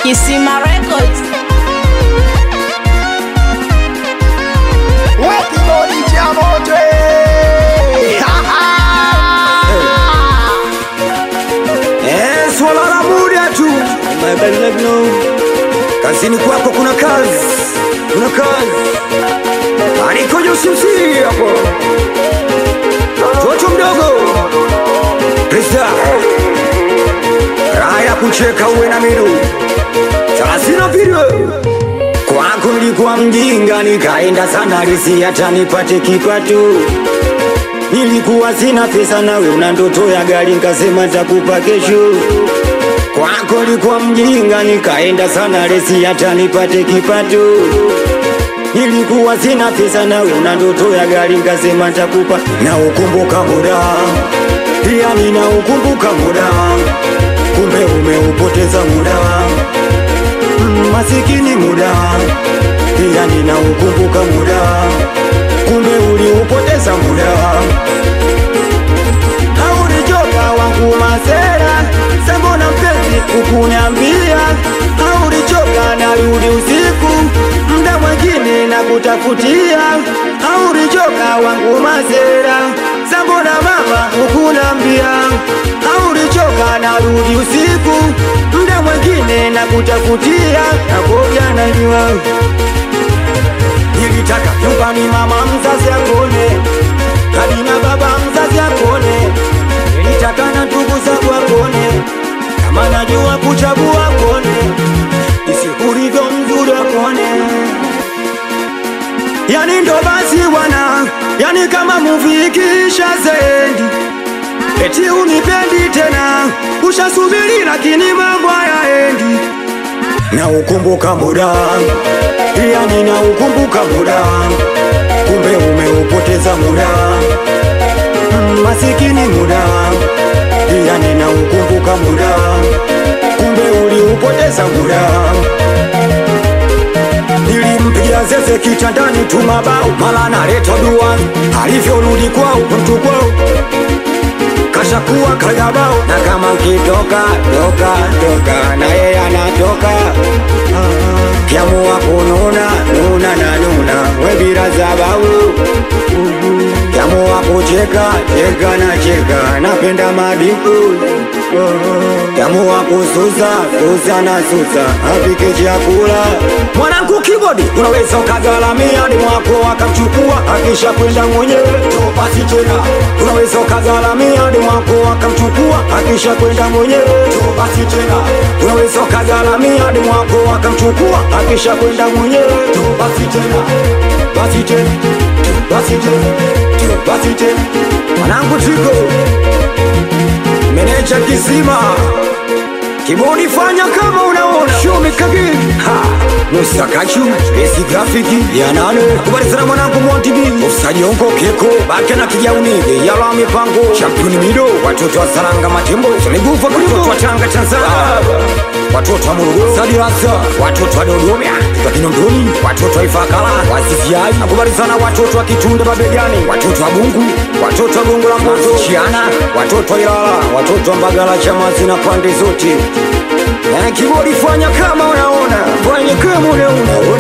Kisima Records. Wakibodi cha moto eh. Ha, ha. Eh, swala la muda tu My bad luck no. Kazini kwako kuna kazi, kuna kazi anikoja usimsiri hapo toto mdogo Krista raha ya kucheka uwe na minu thelathini mbili kwako nilikuwa mjinga nikaenda sana risi hata nipate kipato Nilikuwa sina pesa nawe una ndoto ya gari nkasema takupa kesho. Kwako nilikuwa mjinga nikaenda sana resi hata nipate kipato. Nilikuwa sina pesa nawe una ndoto ya gari nkasema takupa na ukumbuka muda pia nina ukumbuka muda kumbe umeupoteza muda Mm, masikini muda pia nina ukumbuka muda kumbe uliupoteza muda Haurichoka wangu masera sembona mpenzi ukuniambia Haurichoka narudi usiku mda mwengine na kutafutia Haurichoka wangu masera sembona mama ukuniambia Haurichoka narudi usiku mda mwengine na kutafutia Nakoja najua Nilitaka nyumbani mama mzazi akone hadi na baba mzazi akone, nilitaka na ndugu zangu akone, kama najua kuchagua akone, isi ulivyo mzuri akone. Yani ndo basi bwana, yani kama movie ikiisha zendi eti unipendi tena, ushasubiri lakini mambo hayaendi na ukumbuka muda pia nina ukumbuka muda kumbe umeupoteza muda Mm, masikini muda pia nina ukumbuka muda kumbe uliupoteza muda nilimpigia zeze kitandani tu mabao mala naleta dua alivyorudi kwao mtu kwao kashakuwa kagabao na kama ukitoka toka toka na yeye anatoka kiamua kununa nuna na nuna webira zababu kiamua kucheka cheka na cheka napenda madiku kiamua kususa susa na susa apike chakula mwanangu kibodi unaweza ukagalamia ni mwako akamchukua akisha kwenda mwenyewe basi tena unaweza ukagalamia ni mwako akamchukua akisha kwenda mwenyewe basi tena unaweza ukagalamia ni mwako akamchukua akisha kwenda mwenyewe basi tena basi tena basi tena basi tena mwanangu tiko meneja kisima Kibodi fanya kama unaona Show me kagin Ha Musa Kachu Besi grafiki Ya nane Kubali sana mwanangu Monty B Usajongo Keko Bake na kijauni Yala mipango Championi Mido Watoto wa Saranga Matembo Tuligufa Watoto wa Tanga Tanzania Watoto wa Morogoro Sadi Rasa Watoto wa Dodoma Kwa Kinondoni Watoto wa Ifakala Wasifiai Nakubali sana watoto wa Kitunda Babegani Watoto wa Bungu Watoto wa Gongo la Mboto Chiana Watoto wa Ilala Watoto wa Mbagala Chamazi na pande zote na kibodi fanya kama unaona, fanya kama unaona